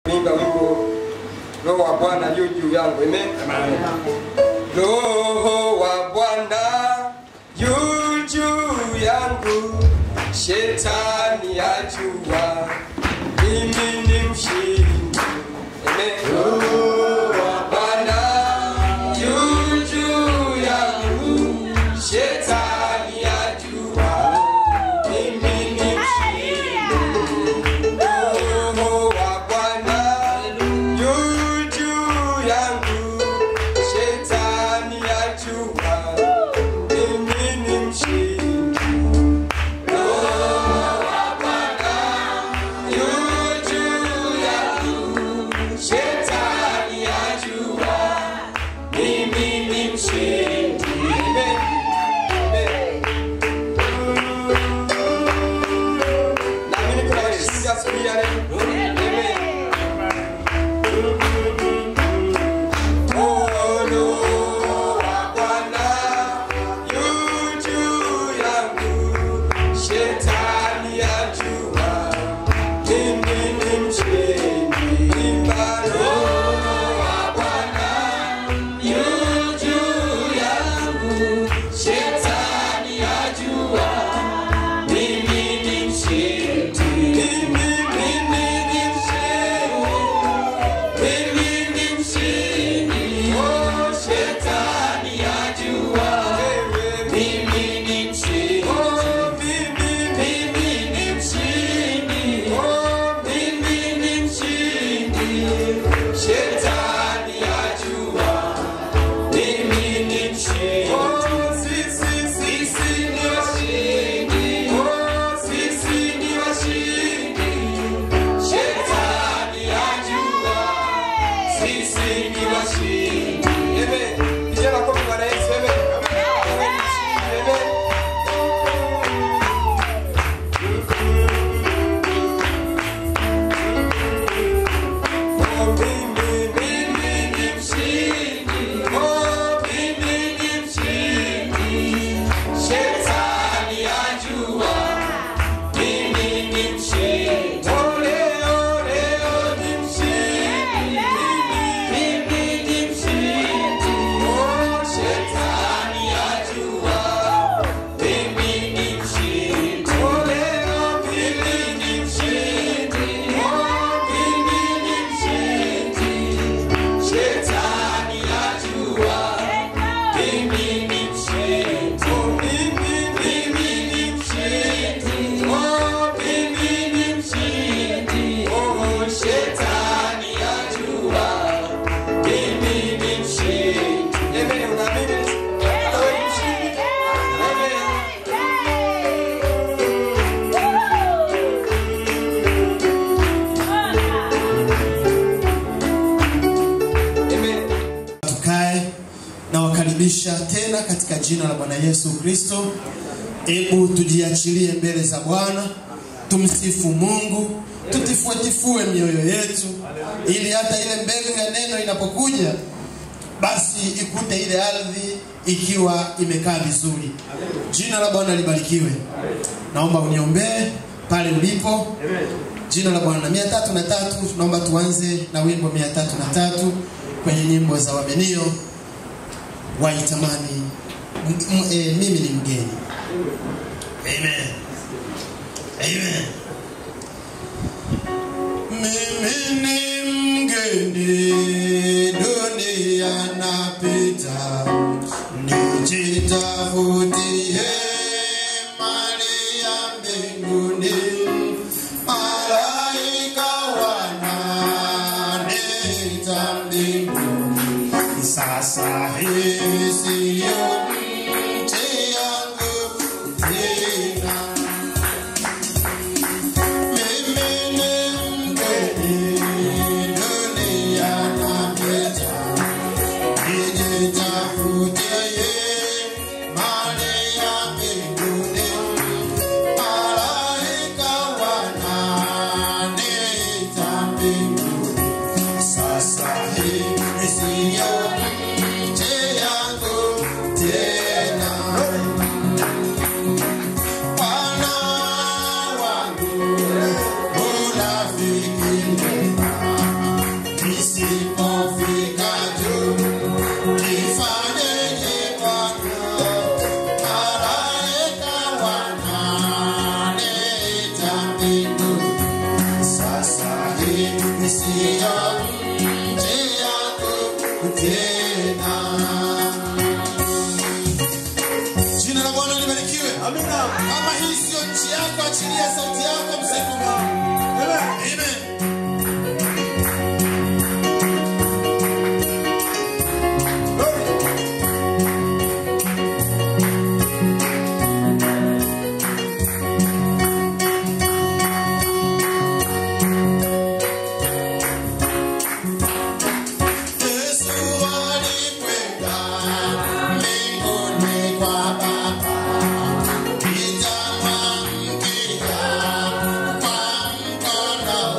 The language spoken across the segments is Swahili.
Imba wimbo Roho wa Bwana yu juu yangu. Amen. Roho wa Bwana yu juu yangu, shetani ajua mimi ni mshindi. Amen. Roho wa Bwana yu juu yangu, shetani ajua mimi ni mshindi. Roho wa Bwana yu juu yangu, shetani ajua mimi ni mshindi. Roho wa Bwana yu juu yangu, shetani ajua mimi ni mshindi. Amen. Amen. Naamini kuna washindi asubuhi ya leo. Amen. Roho wa Bwana yu juu yangu, shetani ajua mimi ni mshindi. Imba Roho wa Bwana yu juu yangu, shetani ajua mimi ni mshindi. Mimi, mimi ni mshindi. Mimi ni mshindi. Oh, shetani ajua. Mimi ni mshindi. Oh, mimi, mimi ni mshindi. Oh, mimi ni mshindi. Shetani ajua. Mimi ni mshindi. Oh, sisi, sisi ni washindi. Oh, sisi ni washindi. Shetani ajua. Sisi ni washindi. Amen. Vijana kwa Bwana Yesu. Amen. Wewe ni mshindi. Amen. Oh, mimi, mimi ni mshindi. Oh, mimi ni mshindi. Shetani ajua. Mimi ni mshindi. Oh, leo, leo ni mshindi. Mimi ni mshindi. Oh, shetani ajua. Mimi ni mshindi. Oh, leo mimi ni mshindi. Oh, mimi ni mshindi. Shetani ajua. Mimi ni mshindi. Oh, mimi, mimi ni mshindi. Oh, mimi ni mshindi. Oh, shetani ajua. Mimi ni mshindi. Amen. Unaamini? Hata wewe ni mshindi. Amen. Amen. tukae na wakaribisha tena katika jina la Bwana Yesu Kristo. Hebu tujiachilie mbele za Bwana, tumsifu Mungu, tutifuetifue mioyo yetu, ili hata ile mbegu ya neno inapokuja, basi ikute ile ardhi ikiwa imekaa vizuri. Jina la Bwana libarikiwe. Naomba uniombee pale ulipo. Jina la Bwana mia tatu na tatu. Naomba tuanze na wimbo mia tatu na tatu kwenye nyimbo za Wamenio waitamani m- m- eh, mimi ni mgeni. Amen. Amen. Mimi ni mgeni dunia napita, nijitafutie mali ya mbinguni. Malaika wananiita mbinguni, sasa hii siyo nchi yangu tena. Mimi ni mgeni dunia napita, nijitafutie mali ya mbinguni. Malaika wananiita mbinguni, sasa hii siyo nchi yangu isiyo nje yako tena. Jina la Bwana libarikiwe. Amina. Kama hii sio nchi yako, achilia sauti yako, msifu Mungu. Amen. Yesu alikwenda mbinguni kwa Baba, nitamwamkia kwa mkono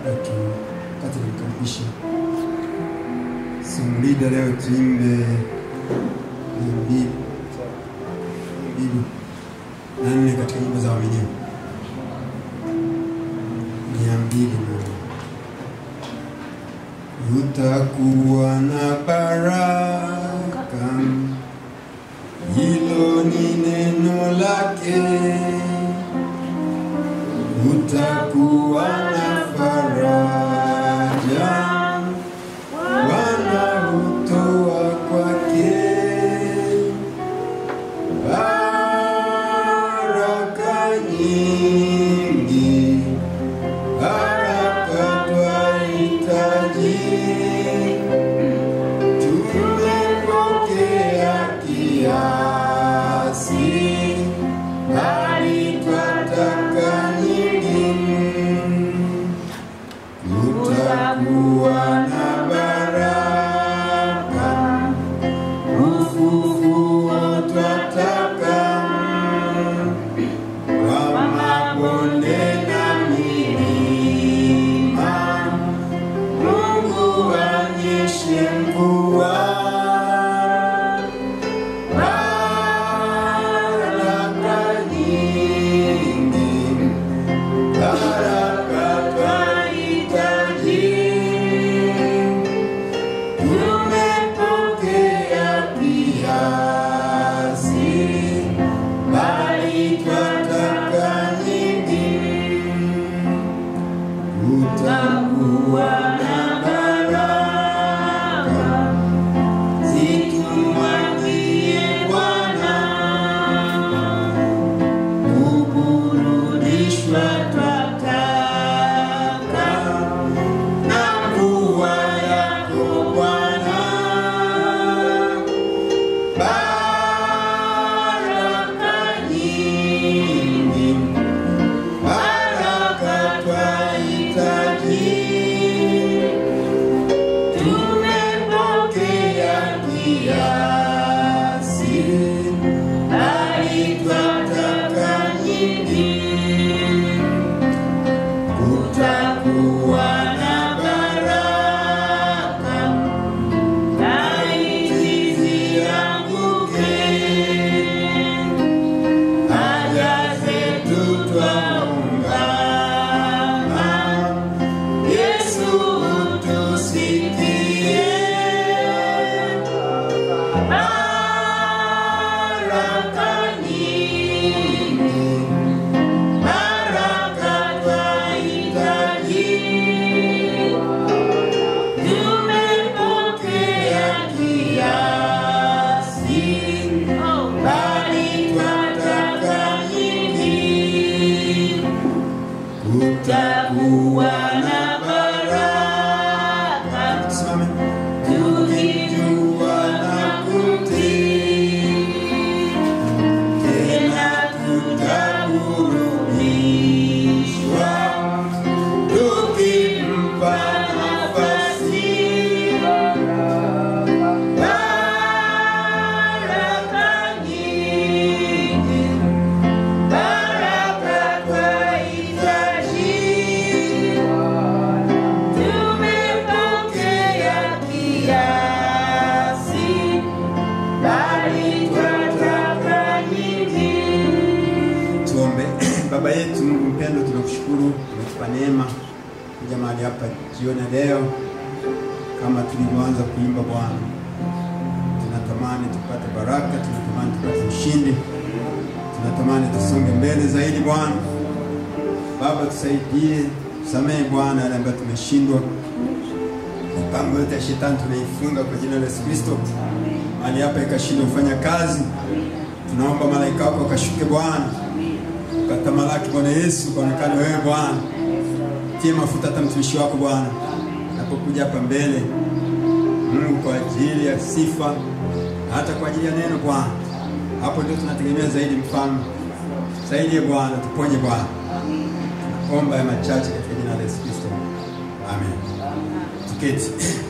labda tukati nimkaribishe Sumlida leo tuimbe mia mbili mbili na nne katika nyimbo za waaminifu mia mbili na nne utakuwa na baraka, hilo ni neno lake. Utakuwa na faraja, Bwana hutoa kwake baraka nyingi baraka twahitaji, tumepokea kiasi, bali twataka nyingi. Kutakuwa na baraka, ufufuo twataka kwa mabonde na milima, Mungu anyeshe mvua, baraka nyingi, baraka twahitaji, tumepokea kiasi bali twataka nyingi. Utakuwa na baraka, zitumwagie Bwana, kuburudishwa twataka na mvua yako Bwana baraka nyingi, baraka twahitaji, tumepokea kiasi, bali twataka nyingi. Kutakuwa na baraka Laiti zianguke, haja zetu twaungama. Yesu utusikie, baraka nyingi, baraka twahitaji tumepokea kiasi, bali twataka nyingi. Kutakuwa na baraka, tukijua na kutii, tena tutaburudishwa tukimpa nafasi. Baraka nyingi, baraka twahitaji, tumepokea kiasi, bali twataka nyingi. Tuombe. Baba yetu Mungu mpendo, tunakushukuru umetupa neema kuja mahali hapa jioni ya leo, kama tulivyoanza kuimba Bwana, tunatamani tupate baraka, tunatamani tupate ushindi, tunatamani tusonge mbele zaidi Bwana. Baba, tusaidie, tusamehe Bwana yale ambayo tumeshindwa. Mipango yote ya shetani tunaifunga kwa jina la Yesu Kristo, mahali hapa ikashindwa kufanya kazi. Tunaomba malaika wako wakashuke Bwana, ukatamalaki Bwana Yesu, ukaonekane wewe Bwana. Tie mafuta hata mtumishi wako Bwana napokuja hapa mbele, Mungu, kwa ajili ya sifa na hata kwa ajili ya neno Bwana. Hapo ndio tunategemea zaidi, mfalme zaidi. Bwana tuponye Bwana, omba ya machache katika jina la Yesu Kristo, amen. Tuketi.